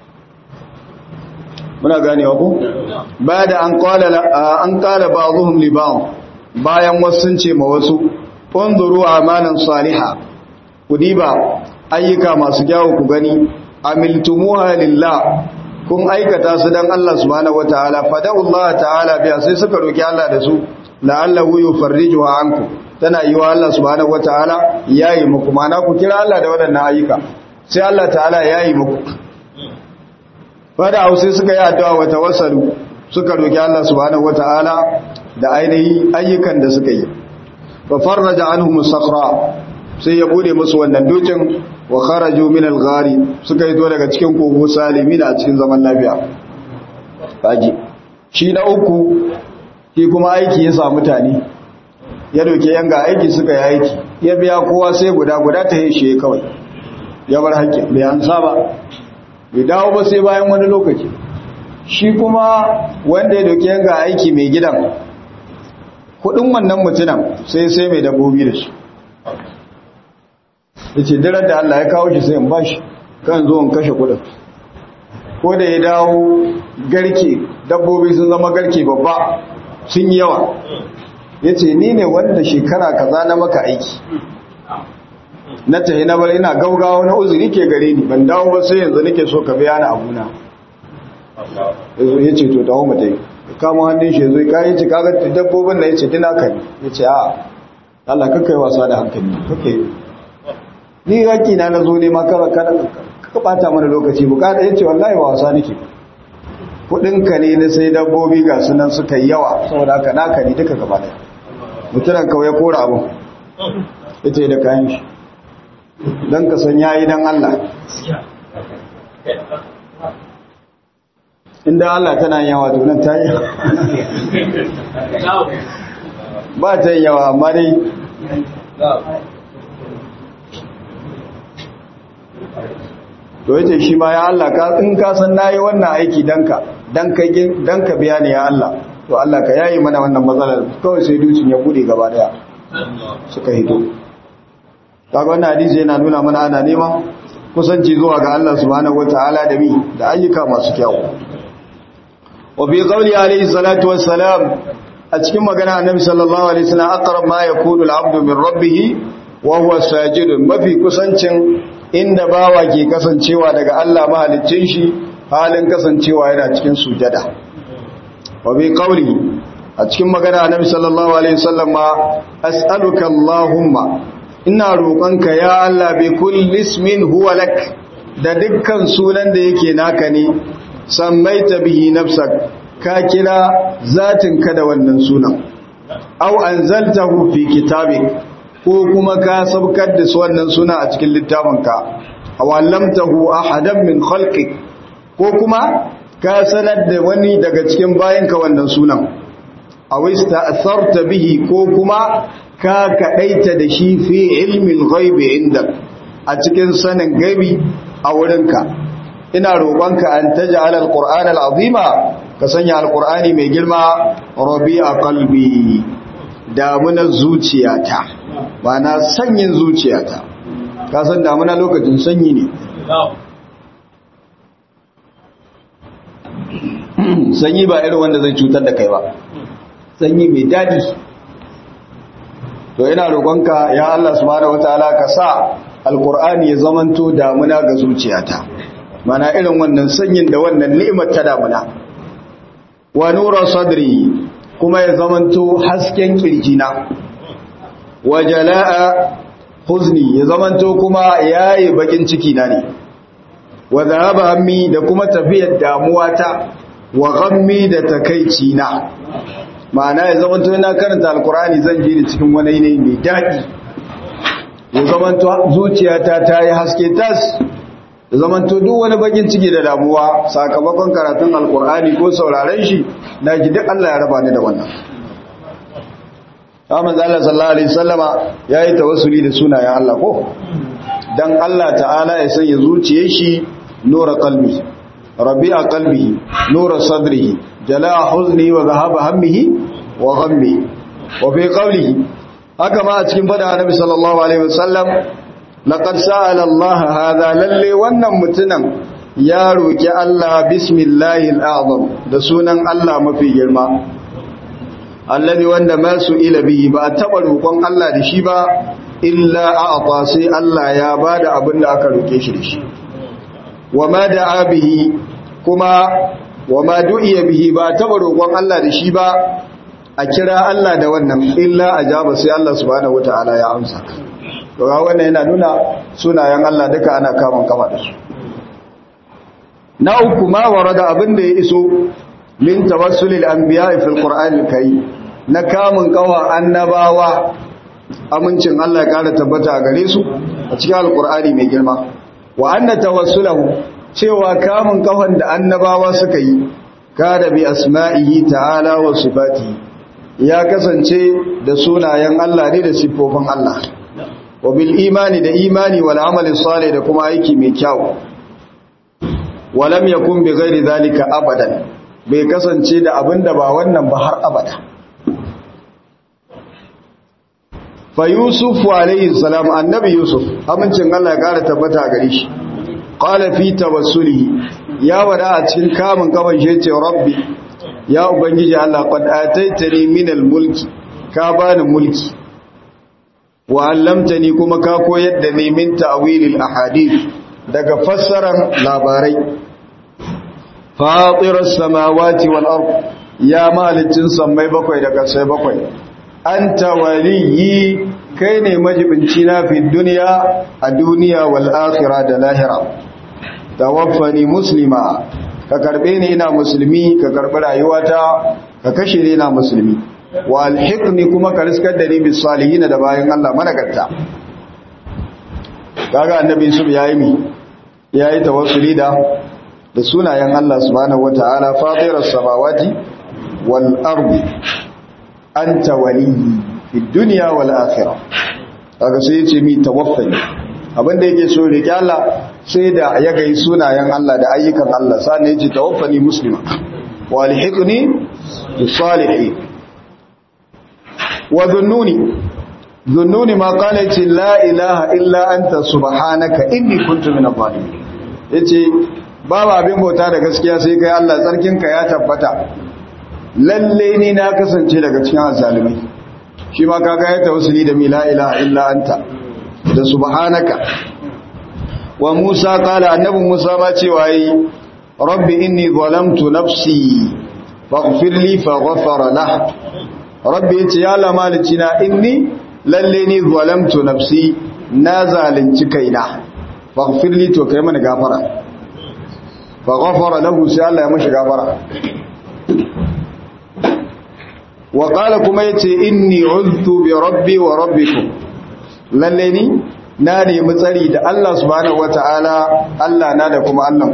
muna ganewa ko ba da an qala an qala ba'dhum li ba'd bayan wasu sun ce ma wasu unzuru amalan saliha ku diba ayyuka masu kyawu ku gani amiltumuha lillah kun aikata su dan Allah subhanahu wataala fada'ullah ta'ala biya sai suka roki Allah da su la'allahu yufarrijuha ankum tana yi wa Allah subhanahu wataala yayi muku mana ku kira Allah da waɗannan ayyuka sai Allah ta'ala yayi muku fada sai suka yi addu'a wa tawassalu suka roki Allah subhanahu wataala da ainihi ayyukan da suka yi fa farraja anhum as-sakhra sai ya bude musu wannan dukin wa kharaju min al-ghari suka yi to daga cikin kogo salimina a cikin zaman lafiya kaji shi na uku shi kuma aiki ya sa mutane ya doke yanga aiki suka yi aiki ya biya kowa sai guda guda ta yi shi kawai ya bar haƙƙin bai an saba bai dawo ba sai bayan wani lokaci shi kuma wanda ya doke yanga aiki mai gidan kudin wannan mutunan sai sai mai dabbobi da shi ya ce dirar da Allah ya kawo shi sai in ba shi kan zo in kashe kudin ko da ya dawo garke dabbobi sun zama garke babba sun yi yawa ya ce ni ne wanda shekara kaza na maka aiki na tahi na bar ina gaugawa na uzuri ke gare ni ban dawo ba sai yanzu nake so ka biya ni abuna ya ce to dawo mu dai kama hannun shi zai kayi ci kaga dabbobin da ya ce dina ka ne ya ce a Allah kakai wasa da hankali kakai ni raki na na zo ne ma kara ka bata mana lokaci bukata ya ce wallahi wasa nake kudinka ne na sai dabbobi ga sunan suka yi yawa saboda haka naka ne duka gaba daya mutunan kawai ya kora abu ya ce da kayan shi don ka san yayi don Allah inda Allah tana yawa to nan ta yi ba ta yi yawa amma dai to yace shi ma ya Allah ka in ka san nayi wannan aiki danka dan ka dan ka biya ni ya Allah to Allah ka yayi mana wannan matsalar kawai sai dukin ya bude gaba daya suka hito kaga wannan hadisi yana nuna mana ana neman kusanci zuwa ga Allah subhanahu wataala da mi da ayyuka masu kyau wa bi qawli alayhi salatu wassalam a cikin magana annabi sallallahu alaihi wasallam aqrab ma yakunu al-abdu min rabbih wa huwa sajidun mafi kusancin inda bawa ke kasancewa daga Allah mahaliccin shi halin kasancewa yana cikin sujada wa bi qawli a cikin magana annabi sallallahu alaihi wasallam ma as'aluka allahumma ina roƙonka ya Allah bi kulli ismin huwa lak da dukkan sunan da yake naka ne sammaita bihi nafsak ka kira zatin ka da wannan sunan aw anzaltahu fi kitabik ko kuma ka sabkar da wannan suna a cikin littafinka aw allamtahu ahadan min khalqik ko kuma ka sanar da wani daga cikin bayanka wannan sunan aw ista'tharta bihi ko kuma ka kadaita da shi fi ilmin ghaibi indak a cikin sanin gaibi a wurinka ina roƙonka an taj'al alquran alazima ka sanya alqurani mai girma rabi'a qalbi damunar zuciyata ba na sanyin zuciyata ka san damuna lokacin sanyi ne sanyi ba irin wanda zai cutar da kai ba sanyi mai daɗi to ina roƙonka ya Allah subhanahu wataala ka sa alqur'ani ya zamanto damuna ga zuciyata mana irin wannan sanyin da wannan ni'imar ta damuna wa nura sadri kuma ya zamanto hasken kirjina wa jala'a huzni ya zamanto kuma yayi bakin ciki na ne wa dhahaba hammi da kuma tafiyar damuwata wa ghammi da takeici na ma'ana ya zamanto ina karanta alqur'ani zan ji ni cikin wani yanayi mai dadi ya zamanto zuciyata ta yi haske tas ya zamanto duk wani bakin ciki da damuwa sakamakon karatun alqur'ani ko sauraren shi na ji duk Allah ya raba ni da wannan Ahmad Allah sallallahu alaihi wasallama yayi tawassuli da sunayen Allah ko dan Allah ta'ala ya sanya zuciyar shi nura qalbi rabi'a qalbihi nura sadrihi jala'a huzni wa dhahaba hammihi wa ghammi wa fi qawlihi haka ma a cikin fada Annabi sallallahu alaihi wasallam laqad sa'ala Allah hadha lalle wannan mutunan ya roki Allah bismillahil a'zam da sunan Allah mafi girma allazi wanda ma su ila bihi ba a taba roƙon Allah da shi ba illa a'ta sai Allah ya bada abin da aka roke shi da shi wama da'a bihi kuma wama du'iya bihi ba a taba roƙon Allah da shi ba a kira Allah da wannan illa ajaba sai Allah subhanahu wataala ya amsa to ga wannan yana nuna sunayen Allah duka ana kaman kama da su na uku ma warada abin da ya iso min tawassulil anbiya'i fil qur'anil karim na kamun kawa annabawa amincin Allah ya kara tabbata a gare su a cikin alqur'ani mai girma wa anna tawassulahu cewa kamun kawan da annabawa suka yi kada bi asma'ihi ta'ala wa sifatihi ya kasance da sunayen Allah ne da siffofin Allah wa bil imani da imani wal amali salih da kuma aiki mai kyau walam yakun bi ghairi zalika abadan bai kasance da abinda ba wannan ba har abada fa yusuf alayhi salam annabi yusuf amincin Allah ya kara tabbata gare shi qala fi tawassulihi ya wada a cikin kamun kaman shi ce rabbi ya ubangiji Allah qad ataitani min mulki ka bani mulki wa allamtani kuma ka koyar da ni min ta'wilil ahadith daga fassaran labarai fatiras samawati wal ard ya malicin sammai bakwai da kasai bakwai anta waliyyi kai ne majibinci na fi duniya a duniya wal akhirah da lahira tawaffani muslima ka karbe ni ina musulmi ka karbi rayuwata ka kashe ni ina musulmi wa alhiqni kuma ka riskar da ni bis salihin da bayan Allah managarta kaga annabi su yayi mi yayi tawassuli da da sunayen Allah subhanahu wataala fatiras samawati wal ardi anta waliyyi fid dunya wal akhirah kaga sai yace mi tawaffani abinda yake so rike Allah sai da ya gai sunayen Allah da ayyukan Allah sannan yace tawaffani muslima wa alhiqni bis salihin wa dhunnuni dhunnuni ma qala yace la ilaha illa anta subhanaka inni kuntu minadh dhalimin yace babu abin bauta da gaskiya sai kai Allah tsarkinka ya tabbata lalle ni na kasance daga cikin azalimai shi ma kaga ya tawassuli da mi la ilaha illa anta da subhanaka wa Musa kala annabi Musa ma cewa yi rabbi inni zalamtu nafsi faghfir li faghfara lah rabbi yace ya Allah malicina inni lalle ni zalamtu nafsi na zalunci kaina faghfir li to kai mana gafara faghfara lahu sai Allah ya mashi gafara wa qala kuma yace inni uztu bi rabbi wa rabbikum lalle ni na nemi tsari da Allah subhanahu wataala Allah na da kuma Allah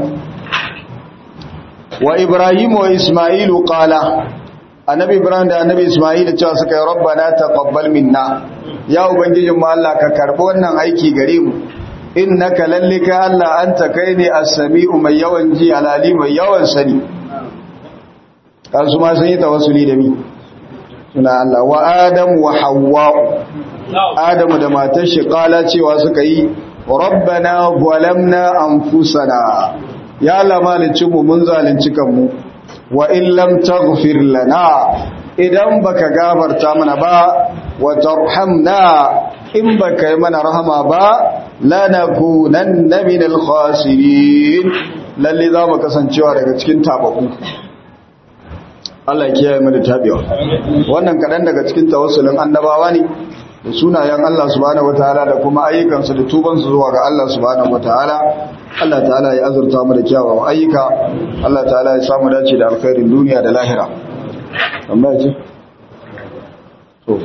wa Ibrahim wa Isma'ilu qala annabi Ibrahim da annabi Isma'il cewa suka yi rabbana taqabbal minna ya ubangijin mu Allah ka karbi wannan aiki gare mu innaka lallika Allah anta kai ne as-sami'u mai yawan ji alali mai yawan sani kan su ma sun yi tawassuli da mi suna Allah wa Adam wa Hawwa Adam da matar shi kala cewa suka yi rabbana zalamna anfusana ya Allah malicin mu mun zalunci kanmu wa in lam taghfir lana idan baka gafarta mana ba wa tarhamna in baka yi mana rahama ba lanakunanna minal khasirin lalle za mu kasancewa daga cikin tabaku Allah ya kiyaye mu da tabewa wannan kadan daga cikin tawassulin annabawa ne da sunayen Allah subhanahu wataala da kuma ayyukansu da tubansu zuwa ga Allah subhanahu wataala Allah ta'ala ya azurta mu da kyawawan ayyuka Allah ta'ala ya samu dace da alkhairin duniya da lahira amma ce to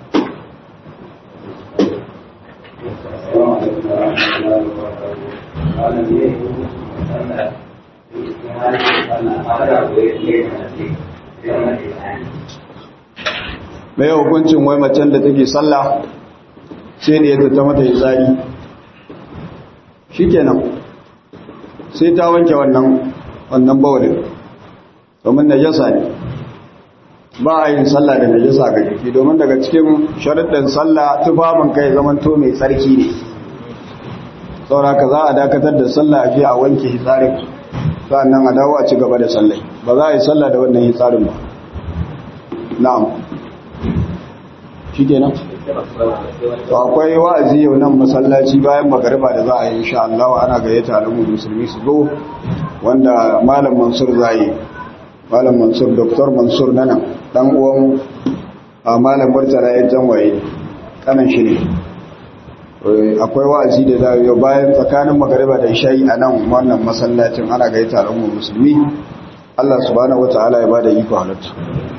mai hukuncin wai macen da take sallah sai da yadda ta mata tsari shikenan sai ta wanke wannan wannan bawalin domin najasa ne ba a yin sallah da najasa ga jiki domin daga cikin sharuɗin sallah tufafin kai zaman to mai tsarki ne sauraka za a dakatar da sallah a je a wanke hitsarin sannan a dawo a ci gaba da sallai ba za a yi sallah da wannan hitsarin ba na'am shi kenan to akwai wa'azi yau nan masallaci bayan magariba da za a yi insha Allah ana gayyata alamu musulmi su zo wanda malam Mansur zai malam Mansur Dr. Mansur nana dan uwan a malam Murtala ya janwaye kanan shi ne akwai wa'azi da za yau bayan tsakanin magariba da isha'i a nan wannan masallacin ana gayyata alamu musulmi Allah subhanahu wataala ya bada iko halatta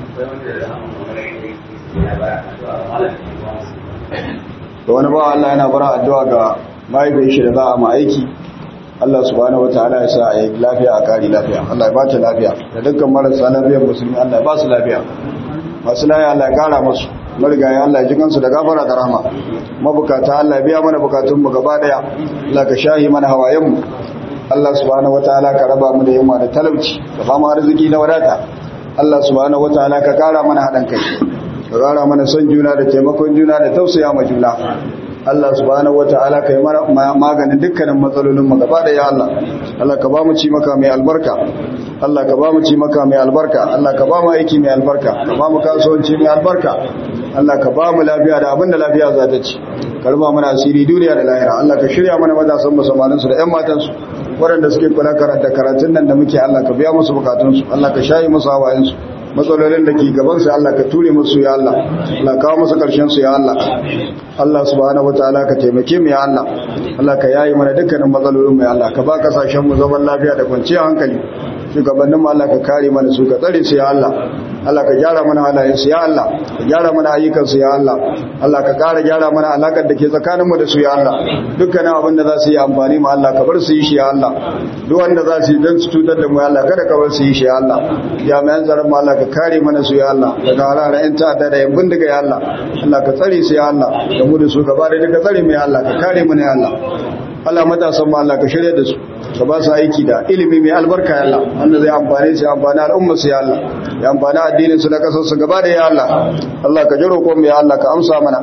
da wani bawa Allah yana bara addu'a ga mahaifin shi da za a ma'aiki Allah subhanahu wataala ya sa a yi lafiya a kari lafiya Allah ya bata lafiya da dukkan marasa lafiyar musulmi Allah ya ba su lafiya masu lafiya Allah ya kara musu marigaya Allah ya ji kansu da gafara da rahama mabukata Allah ya biya mana bukatun mu gaba daya Allah ka shahi mana hawayen mu Allah subhanahu wataala ka raba mu da yunwa da talauci ka ba mu arziki na wadata Allah subhanahu wataala ka kara mana haɗin kai ka kara mana son juna da taimakon juna da tausaya ma juna Allah subhanahu wataala kai mana maganin dukkanin matsalolin mu gaba da ya Allah Allah ka ba mu ci maka mai albarka Allah ka ba mu ci maka mai albarka Allah ka ba mu aiki mai albarka ka ba mu kasuwanci mai albarka Allah ka ba mu lafiya da abinda lafiya za ta ci karba mana asiri duniya da lahira Allah ka shirya mana matasan musulmanin su da ƴan matan su waɗanda suke kula karanta karatun nan da muke Allah ka biya musu bukatun su Allah ka shayi musu hawayen su matsalolin da ke gaban su Allah ka ture musu ya Allah Allah kawo musu karshen su ya Allah Allah subhanahu wataala ka taimake mu ya Allah Allah ka yayi mana dukkanin matsalolin mu ya Allah ka ba kasashen mu zaman lafiya da kwanciyar hankali shugabannin mu Allah ka kare mana su ka tsare su ya Allah Allah ka gyara mana halayen su ya Allah ka gyara mana ayyukan su ya Allah Allah ka kara gyara mana alakar da ke tsakanin mu da su ya Allah dukkanin abin da za su yi amfani mu Allah ka bar su yi shi ya Allah duk wanda za su yi don su cutar da mu ya Allah kada ka bar su yi shi ya Allah jami'an tsaron mu Allah ka kare mana su ya Allah daga harara yan ta'adda da yan bindiga ya Allah Allah ka tsare su ya Allah da mu da su gaba da duka tsare mu ya Allah ka kare mu ne ya Allah Allah matasan mu Allah ka shirya da su ka ba su aiki da ilimi mai albarka ya Allah wanda zai amfane su ya amfani al'umma su ya Allah ya amfani addinin su da kasar su gaba da ya Allah Allah ka jiro ko mu ya Allah ka amsa mana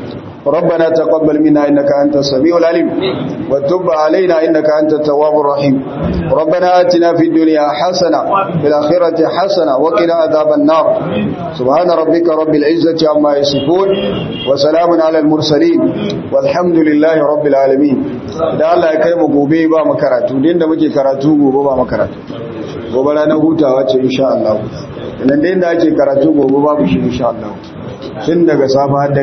ربنا تقبل منا إنك أنت السميع العليم وتب علينا إنك أنت التواب الرحيم ربنا آتنا في الدنيا حسنة في الآخرة حسنة وقنا عذاب النار سبحان ربك رب العزة عما يصفون وسلام على المرسلين والحمد لله رب العالمين da Allah ya kai mu gobe ba mu karatu din da muke karatu gobe ba mu karatu gobe ranar hutawa ce insha Allah idan da ake karatu gobe babu shi insha Allah tun daga safa